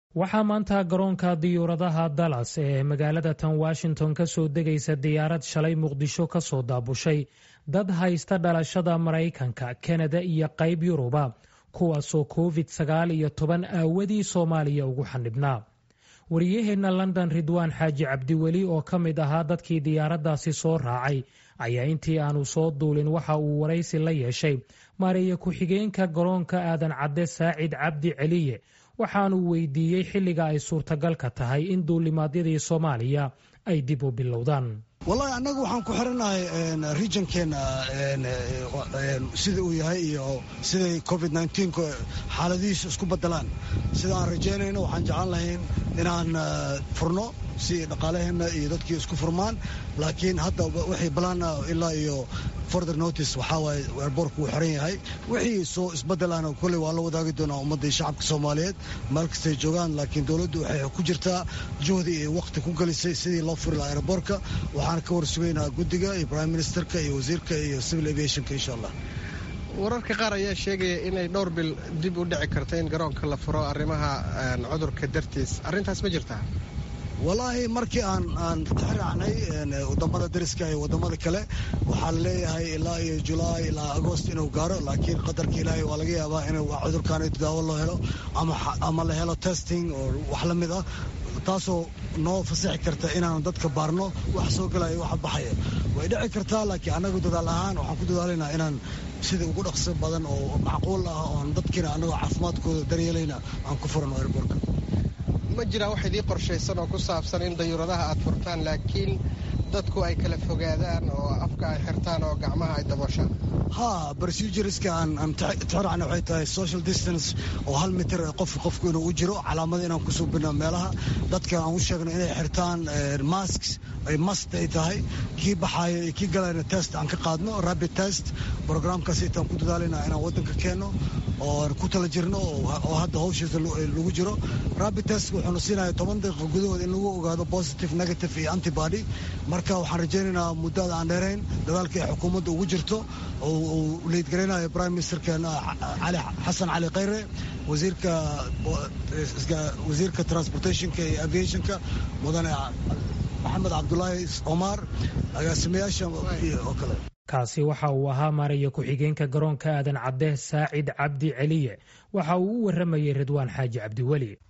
waxaa maanta garoonka diyuuradaha dallas ee magaalada tan washington ka soo degaysa diyaarad shalay muqdisho ka soo daabushay dad haysta dhalashada maraykanka kanada iyo qayb yuruba kuwaasoo covid sagaal iyo toban aawadii soomaaliya ugu xanibnaa wariyaheenna london ridwaan xaaji cabdiweli oo ka mid ahaa dadkii diyaaraddaasi soo raacay ayaa intii aanu soo duulin waxa uu waraysi la yeeshay maareeye ku-xigeenka garoonka aadan cadde saacid cabdi celiye waxaanu weydiiyey xilliga ay suurtagalka tahay in duulimaadyadii soomaaliya ay dib u bilowdaan wallahi annagu waxaan ku xirannahay regionkeena sida uu yahay iyo siday covid xaaladihiisu isku bedelaan sida aan rajaynayno waxaan jeclaan lahayn inaan furno si dhaqaalaheenna iyo dadkii isku furmaan laakiin hadda wixii balaan ilaa iyo further notice waxaa waaye airboortku wuu xiran yahay wixii soo isbedelana kolley waa la wadaagi doonaa ummadda shacabka soomaaliyeed meel kastay joogaan laakiin dowladdu waxay ku jirtaa juhdi iyo wakhti ku gelisay sidii loo furi lahaa airboortka waxaan ka warsugaynaa guddiga iyo prime ministerka iyo wasiirka iyo civil aviationka insha allah wararka qaar ayaa sheegaya inay dhowr bil dib u dhici karto in garoonka la furo arrimaha cudurka dartiis arrintaas ma jirtaa wallaahi markii aan aan tixraacnay wadamada dariska iyo wadamada kale waxaa la leeyahay ilaa iyo julaay ilaa agost inuu gaaro laakiin qadarka ilaahay waa laga yaabaa in cudurkaan daawo loo helo ama la helo testing oo wax la mid ah taasoo noo fasaxi karta inaan dadka baarno wax soo galaya waxa baxaya way dhici kartaa laakiin annagu dadaal ahaan waxaan ku dadaalaynaa inaan sida ugu dhaqso badan oo macquul ah oon dadkiina annagoo caafimaadkooda daryeelayna aan ku furano airbortka ma jiraa wax idii qorshaysan oo ku saabsan in dayuuradaha aad furtaan laakiin dadku ay kala fogaadaan oo afka ay xirtaan oo gacmaha ay dabooshaan ha procedureska aan tixraacna waxay tahay social distance oo hal mitir qof qofku inuu u jiro calaamada inaan ku suubino meelaha dadka aan u sheegno inay xirtaan masks ay mast ay tahay kii baxaaya iyo kii galayna test aan ka qaadno rapid test programkaas itaan ku dadaalayna inaan waddanka keenno ooan ku tala jirno oo hadda hawshiisa lagu jiro rapid test wuxuuna siinaya toban daqiiqa gudahood in lagu ogaado positive negative iyo antibody marka waxaan rajaynaynaa muddada aan dheerayn dadaalka ay xukuumadda ugu jirto oo uu liidgaraynayo prime ministerkeena cali xasan cali khayre wasiirka wasiirka transportationka iyo aviationka mudane maxamed cabdulaahi omar agaasimayaasha oo kale kaasi waxa uu ahaa maaraya ku-xigeenka garoonka aadan cadde saacid cabdi celiye waxa uu u warramayay ridwaan xaaji cabdiweli